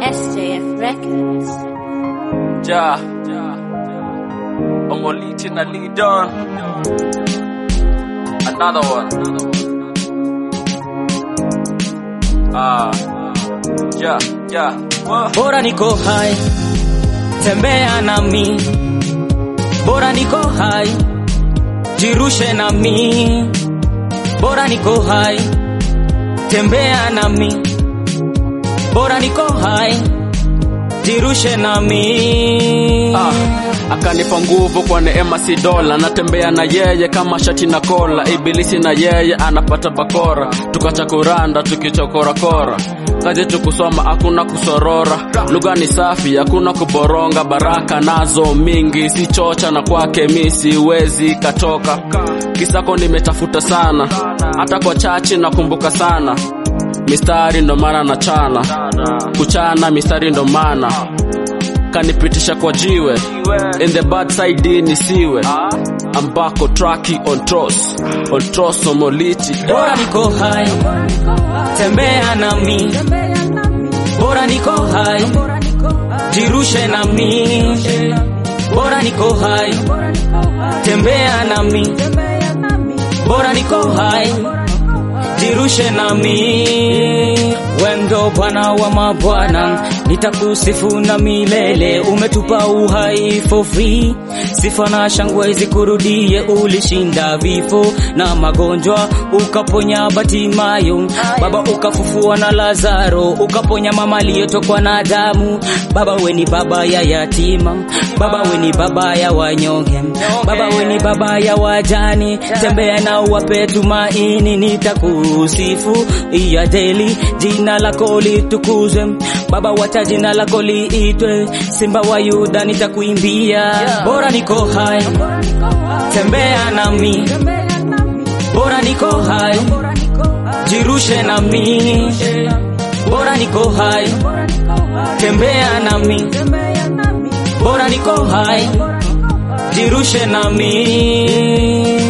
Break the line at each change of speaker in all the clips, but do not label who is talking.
SJF Records.
Ja, Omoliti na Lidon. Another one. Ah, ja, ja. Whoa.
bora niko hai, tembea nami, bora niko hai, jirushe nami, bora niko hai, tembea nami, bora niko hai, jirushe nami.
Ah, akanipa nguvu kwa neema si dola, natembea na yeye kama shati na kola, ibilisi na yeye anapata bakora, tukacha kuranda tukichokorakora kazi tukusoma hakuna kusorora, lugha ni safi hakuna kuboronga, baraka nazo mingi si chocha, na kwake mi siwezi katoka, kisako nimetafuta sana, hata kwa chachi nakumbuka sana mistari ndo maana na chana kuchana mistari ndo maana kanipitisha kwa jiwe in the bad side nisiwe ambako traki on tros on tros omoliti
bora niko hai, tembea nami, bora niko hai, jirushe nami, bora niko hai, tembea nami, bora niko hai, jirushe nami. Wendo Bwana wa mabwana, nitakusifu na milele. Umetupa uhai for free, sifa na shangwe zikurudie. Ulishinda vifo na magonjwa, ukaponya Batimayo Baba, ukafufua na Lazaro, ukaponya mama aliyetokwa na damu. Baba, we ni baba ya yatima, Baba, we ni baba ya wanyonge, Baba, we ni baba ya wajani. Tembea na uwape tumaini, nitakusifu iya deli, jina lako litukuzwe Baba, wacha jina lako liitwe, Simba wa Yuda nitakuimbia. Bora niko hai, tembea nami, bora niko hai, jirushe nami, bora niko hai, tembea nami, bora niko hai, jirushe nami.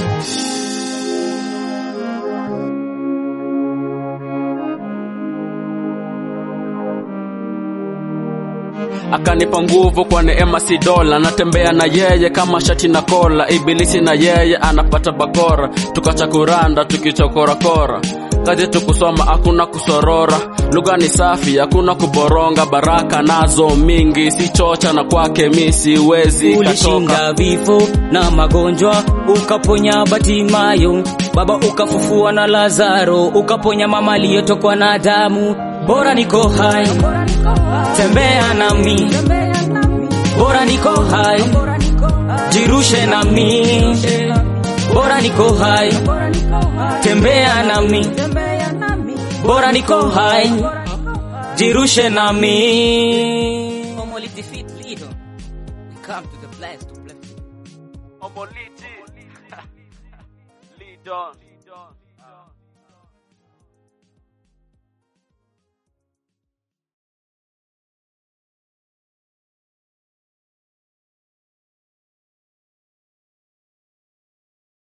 akanipa nguvu kwa neema si dola, natembea na yeye kama shati na kola, ibilisi na yeye anapata bakora, tukacha kuranda tukichokorakora kazi tukusoma hakuna kusorora, lugha ni safi hakuna kuboronga, baraka nazo mingi si chocha, na kwake mi siwezi katoka.
ulishinda vifo na magonjwa, ukaponya Batimayo Baba, ukafufua na Lazaro, ukaponya mama aliyetokwa na damu. Bora niko hai, tembea nami, bora niko hai, jirushe nami, bora niko hai, tembea nami, bora niko hai, jirushe nami. Omoli defeat leader. We come to the place to bless.
Omoliti. Lead on.